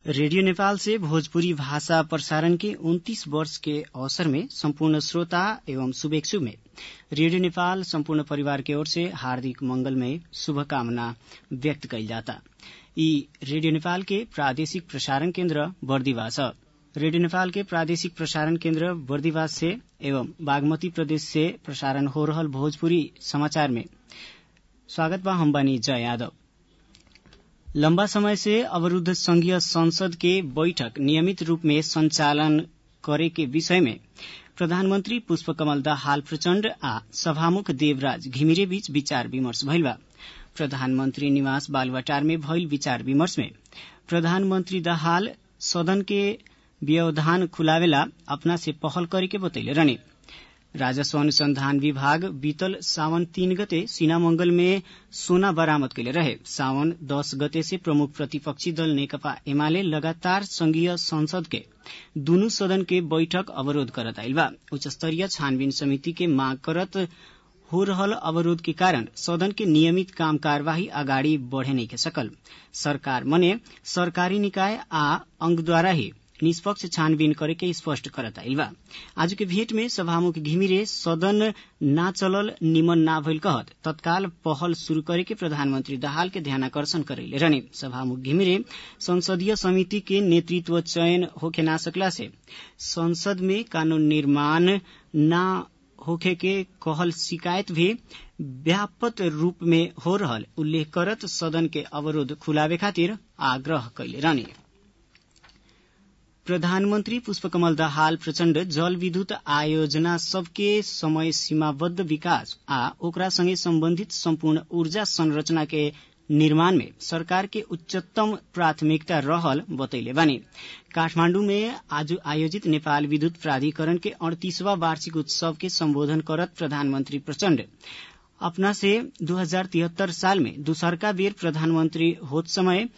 radio Nepal से भोजपुरी भाषा प्रसारण के उन्तीस वर्ष के अवसर में संपूर्ण श्रोता एवं शुभेच्छु में रेडियो नेपाल संपूर्ण परिवार की ओर से हार्दिक मंगलमय शुभकामना व्यक्त कइल जाता यी रेडियो नेपाल के प्रादेशिक प्रसारण केन्द्र बर्दिवा छ रेडियो नेपाल के प्रादेशिक प्रसारण केन्द्र बर्दिवास से एवं बागमती प्रदेश से प्रसारण हो रहल भोजपुरी समाचार में स्वागत बा हम बानी जय यादव लंबा समय से अवरूद्ध संघीय संसद के बैठक नियमित रूप में संचालन करे के विषय में प्रधानमंत्री पुष्पकमल दाहाल प्रचण्ड आ सभामुख देवराज घिमिरे बीच विचार विमर्श भइल बा प्रधानमंत्री निवास बालवाटार में भइल विचार विमर्श में प्रधानमंत्री दाहाल सदन के व्यवधान खुलावेला अपना से पहल करे के बतैले रहने राजस्व अनुसंधान विभाग बीतल सावन तीन गते सीनामंगल में सोना बरामद कैले रहे सावन दस गते से प्रमुख प्रतिपक्षी दल नेकपा एमाले लगातार संघीय संसद के दुनू सदन के बैठक अवरोध करत आइल बा उच्च स्तरीय छानबीन समिति के मांग करत हो रहल अवरोध के कारण सदन के नियमित काम कार्यवाही अगाडि बढ़े नहीं के सकल सरकार मने सरकारी निकाय आ अंगद्वारा ही निष्पक्ष छानबीन करे के स्पष्ट करत आइल बा आज के भेंट में सभामुख घिमिरे सदन ना चलल निमन ना भइल कहत तत्काल पहल शुरू करे के प्रधानमंत्री दाहाल के ध्यानाकर्षण करैले रहने सभामुख घिमिरे संसदीय समिति के नेतृत्व चयन होखे ना सकला से संसद में कानून निर्माण ना होखे के कहल शिकायत भी व्यापक रूप में हो रहल उल्लेख करत सदन के अवरोध खुलावे खातिर आग्रह कैले रहने प्रधानमंत्री पुष्पकमल दाहाल प्रचण्ड जल विद्युत आयोजना सबके समय सीमाबद्ध विकास आ ओकरा संगे सम्बन्धित सम्पूर्ण ऊर्जा संरचना के निर्माण में सरकार के उच्चतम प्राथमिकता रहल बतैले बानी काठमाण्डु में आज आयोजित नेपाल विद्युत प्राधिकरण के अड़तीसवा वार्षिक उत्सव के सम्बोधन करत प्रधानमंत्री प्रचण्ड अपना से दू साल में दूसरका बेर प्रधानमंत्री होत समय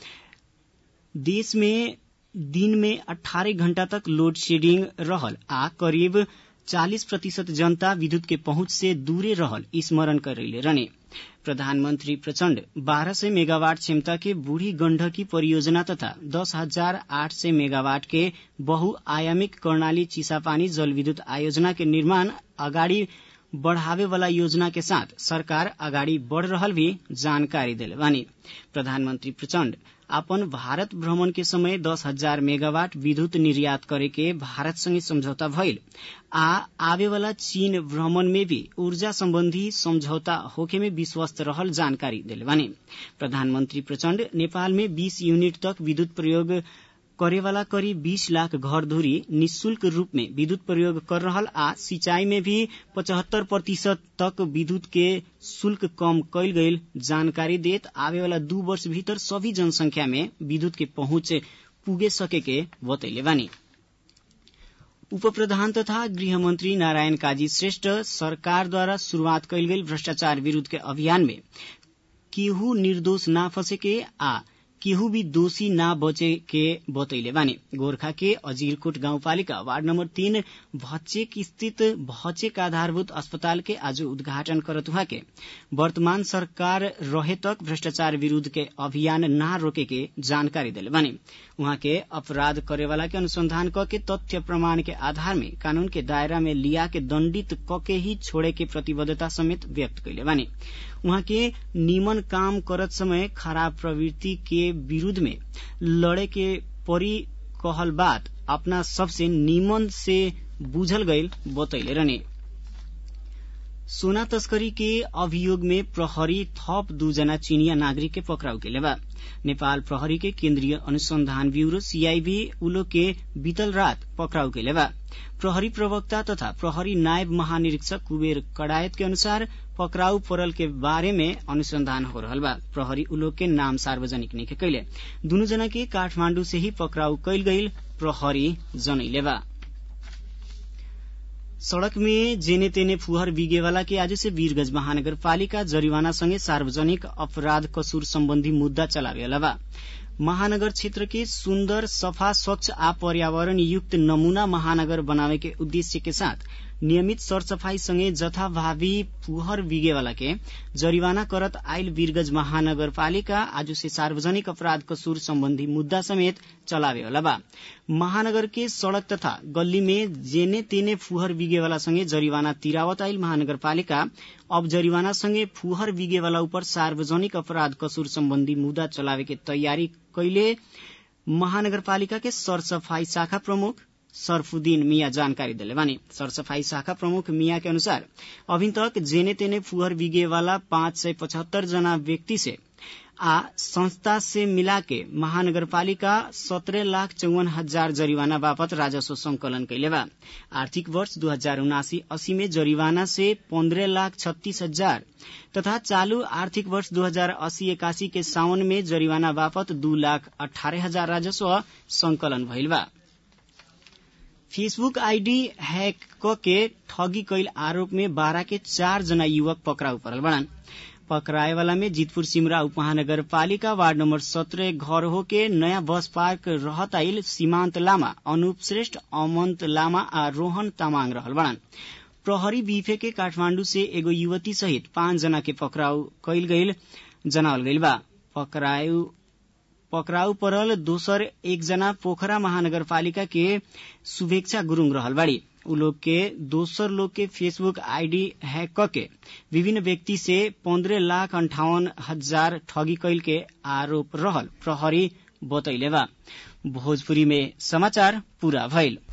देश में दिन में 18 घण्टा तक लोड शेडिंग रहल आ करीब 40 प्रतिशत जनता विद्युत के पहुंच से दूरे रहल स्मरण करैले रहने प्रधानमंत्री प्रचण्ड बारह सय मेगावाट क्षमता के बूढ़ी गण्डकी परियोजना तथा दस हजार आठ सय मेगावाट के बहुआयामिक कर्णाली चिसापानी जल विद्युत आयोजना के निर्माण अगाडि बढ़ावे वाला योजना के साथ सरकार अगाडि बढ़ रहल भी जानकारी दिले बानी प्रधानमंत्री प्रचण्ड अपन भारत भ्रमण के समय दस हजार मेगावाट विद्युत निर्यात करे के भारत संगे समझौता भइल आ आवे वाला चीन भ्रमण में भी ऊर्जा संबंधी समझौता होखे में विश्वस्त रहल जानकारी दिले बानी प्रधानमंत्री प्रचण्ड नेपाल में 20 यूनिट तक विद्युत प्रयोग करेवाला करीब 20 लाख घर धुरी निशुल्क रूप में विद्युत प्रयोग कर रहल आ सिंचाई में भी पचहत्तर प्रतिशत तक विद्युत के शुल्क कम कैल गईल जानकारी देत आवे वाला दू वर्ष भीतर सभी जनसंख्या में विद्युत के पहुंच पुगे सके के बतैले बानी उप प्रधान तथा गृहमन्त्री नारायण काजी श्रेष्ठ सरकारद्वारा शुरूआत कैल गेल भ्रष्टाचार विरूद्ध के अभियान में केहू निर्दोष ना फंसेके आ केहू भी दोषी ना बचे के बतैले बानी गोरखा के अजीरकोट गाउँपालिका वार्ड नम्बर तीन भचेक स्थित भचेक आधारभूत अस्पताल के आज उद्घाटन करत हुआ के वर्तमान सरकार रहे तक भ्रष्टाचार विरूद्ध के अभियान ना रोके के जानकारी दिले बानी उहाँ के अपराध करेवाला के अनुसंधान क के तथ्य प्रमाण के आधार में कानून के दायरा में लिया के दण्डित क के ही छोड़े के प्रतिबद्धता समेत व्यक्त कैले बानी उहाँ के निमन काम करत समय खराब प्रवृत्ति के विरूद्ध में लड़े के परी कहल बात अपना सबसे निमन से बुझल गईल बतैले रहने सोना तस्करी के अभियोग में प्रहरी थप दूजना चीनिया नागरिक के पकड़ाउ के बा नेपाल प्रहरी के केन्द्रीय अनुसंधान ब्यूरो सीआईबी उलो के बीतल रात पकड़ाउ के बा प्रहरी प्रवक्ता तथा प्रहरी नायब महानिरीक्षक कुबेर कडायत के अनुसार पकड़ाउ परल के बारे में अनुसंधान हो रहल बा प्रहरी उलोक के नाम सार्वजनिक नहीं कैले दुनू जना के काठमांडू से ही पकड़ाउ कैल गईल प्रहरी जनैले बा सड़क में जेने तेने फुहर बिगेवाला के आज से वीरगंज महानगर पालिका जरिवाना संगे सार्वजनिक अपराध कसूर सम्बन्धी मुद्दा चलावेला बा महानगर क्षेत्र के सुन्दर सफा स्वच्छ आ पर्यावरण युक्त नमूना महानगर बनावे के उद्देश्य के साथ नियमित सरसफाई सँगै जथाभावी फुहर बिगेवाला के जरिवाना करत आइल वीरगंज महानगरपालिका आज से सार्वजनिक अपराध कसूर सम्बन्धी मुद्दा समेत चलावेवाला बा महानगर के सड़क तथा गल्ली में जेने तेने फुहर बिगेवाला सँगै जरिवाना तिरावत आइल महानगरपालिका अब जरिवाना सँगै फुहर बिगेवाला उपर सार्वजनिक अपराध कसूर सम्बन्धी मुद्दा चलावे के तयारी कैले महानगरपालिका के सरसफाई शाखा प्रमुख सरफुद्दीन मिया जानकारी दिले बानी सरसफाई शाखा प्रमुख मिया के अनुसार अभी तक जेने तेने फुहर बिगे वाला पाँच सय पचहत्तर जना व्यक्ति से आ संस्था से मिला के महानगरपालिका सत्रह लाख चौवन हजार जरिवाना बापत राजस्व संकलन कैले बा आर्थिक वर्ष दू हजार उनासी अस्सी में जरिवाना से पन्द्रह लाख छत्तीस हजार तथा चालू आर्थिक वर्ष दू हजार अस्सी एकासी के सावन में जरिवाना बापत दू लाख अठारह हजार राजस्व संकलन भइल बा फेसबुक आईडी हैक के ठगी कैल आरोप में बारह के चार जना युवक पकड़ाउ परल बड़न पकड़ाएवाला में जीतपुर सिमरा उपमहानगर पालिका वार्ड नंबर सत्रह घर हो के नयाँ बस पार्क रहत आइल सीमांत लामा अनूप श्रेष्ठ अमंत लामा आ रोहन तामाङ रहल बड़न प्रहरी बीफे के काठमाण्डु से एगो युवती सहित पाँच जना के पकड़ाउ कैल गईल जनावल गईल बा पकड़ाउ पकड़ाउ परल दोसर एकजना पोखरा महानगरपालिका के शुभेच्छा गुरूङ रहल बाड़ी उ लोग के दोसर लोग के फेसबुक आईडी हैक करके विभिन्न व्यक्ति से पन्द्रह लाख अंठावन हजार ठगी कैल के आरोप रहल प्रहरी बतैले बा भोजपुरी में समाचार पूरा भइल